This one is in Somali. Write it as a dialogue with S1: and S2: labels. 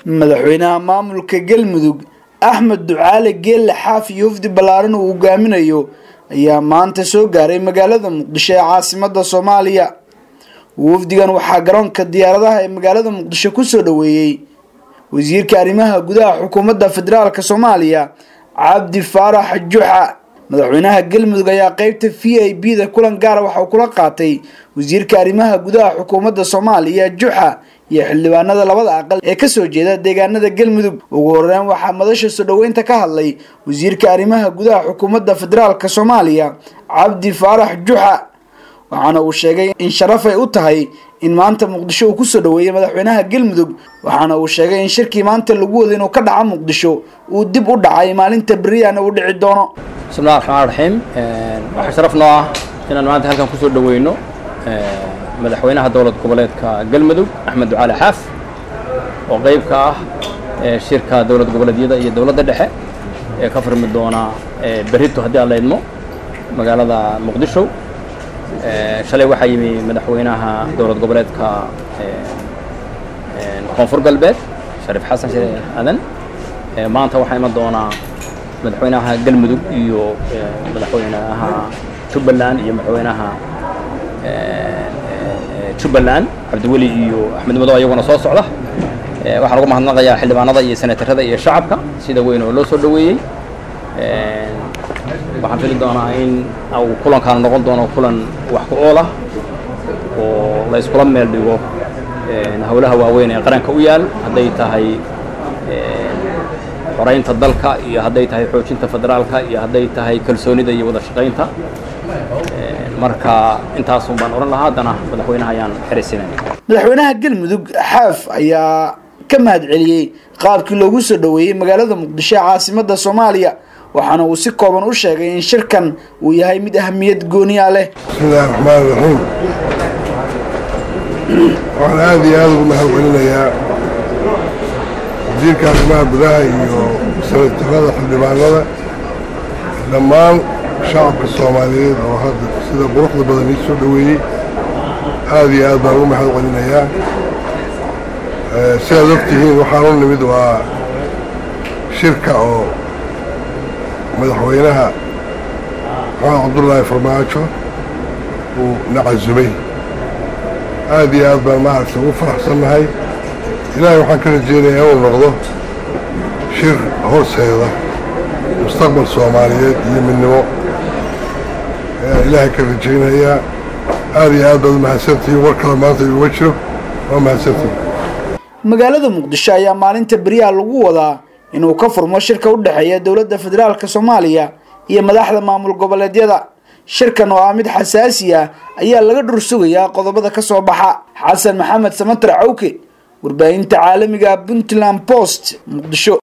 S1: madaxweynaha maamulka galmudug axmed ducaale geelle xaaf iyo wafdi ballaaran uu hogaaminayo ayaa maanta soo gaaray magaalada muqdisho ee caasimada soomaaliya wafdigan waxaa garoonka diyaaradaha ee magaalada muqdisho kusoo dhaweeyey wasiirka arrimaha gudaha xukuumadda federaalk soomaaliya cabdi faarax juxa madaxweynaha galmudug ayaa qeybta v i b da kulan gaara waxa uu kula qaatay wasiirka arrimaha gudaha xukuumadda soomaaliya juxa iyo xildhibaanada labada aqal ee kasoo jeeda deegaanada galmudug ugu horeyn waxaa madasha soo dhaweynta ka hadlay wasiirka arrimaha gudaha xukuumadda federaalk soomaaliya cabdi faarax juxa waxaana uu sheegay in sharaf ay u tahay in maanta muqdisho uu kusoo dhaweeyey madaxweynaha galmudug waxaana uu sheegay in shirkii maanta lagu wada inuu ka dhaco muqdisho uu dib u dhacay maalinta beriyana uu dhici doono
S2: bismillahi raxmaan raxiim waxaa sharaf noo ah inaan maanta halkan kusoo dhaweyno madaxweynaha dowlad goboleedka galmudug axmed ducaali xaaf oo qeyb ka ah shirka dowlad goboleedyada iyo dowladda dhexe ee ka furmi doona berito haddii aan la idmo magaalada muqdisho shalay waxaa yimi madaxweynaha dowlad goboleedka koonfur galbeed shariif xasan sheekh aadan maanta waxaa iman doonaa madaxweynaha galmudug iyo madaxweynaha jubbaland iyo madaxweynaha jubbaland cabdiweli iyo axmed madow ayaguna soo socda waxaan uga mahadnaqayaa xildhibaanada iyo senatarada iyo shacabka sida weyn oo loo soo dhaweeyey waxaan fili doonaa in uu kulankaan noqon doono kulan wax ku ool ah oo la iskula meel dhigo howlaha waaweyn ee qaranka u yaal hadday tahay xoraynta dalka iyo hadday tahay xoojinta federaalka iyo hadday tahay kalsoonida iyo wada shaqaynta marka intaasun baan odhan lahaa haddana madaxweynaha ayaan xeraysinay
S1: madaxweynaha galmudug xaaf ayaa ka mahad celiyey qaabkii loogu soo dhaweeyey magaalada muqdisho ee caasimada soomaaliya waxaana uu si kooban u sheegay in shirkan uu yahay mid ahamiyad gooniya leh
S3: bismillahi raxmaan raxiim waxaan aada iyo aada ugu mahad celinayaa wasiirka arrimaha gudaha iyo sanatarada xildhibaanada dhammaan shacabka soomaaliyeed oo hadda sida quruxda badan ii soo dhaweeyey aada iyo aad baan ugu mahad celinayaa sidaad ogtihiin waxaan u nimid waa shirka oo madaxweynaha maxamed cabdullaahi farmaajo uu na casumay aada iyo aad baan maaragtay ugu faraxsannahay ilaahay waxaan ka rajeynayaa inuu noqdo shir hooseeda mustaqbal soomaaliyeed iyo midnimo ayaan ilaahay ka rajaynayaa aada iyo aad baad umahadsantihiin war kale maanta iuga jiro waa mahadsantihin
S1: magaalada muqdisho ayaa maalinta beriyaha lagu wadaa inuu ka furmo shirka u dhexeeya dowladda federaalk soomaaliya iyo madaxda maamul goboleedyada shirkan oo ah mid xasaasi ah ayaa laga dhur sugayaa qodobada ka soo baxa xasan maxamed samatar cawke warbaahinta caalamiga puntland post muqdisho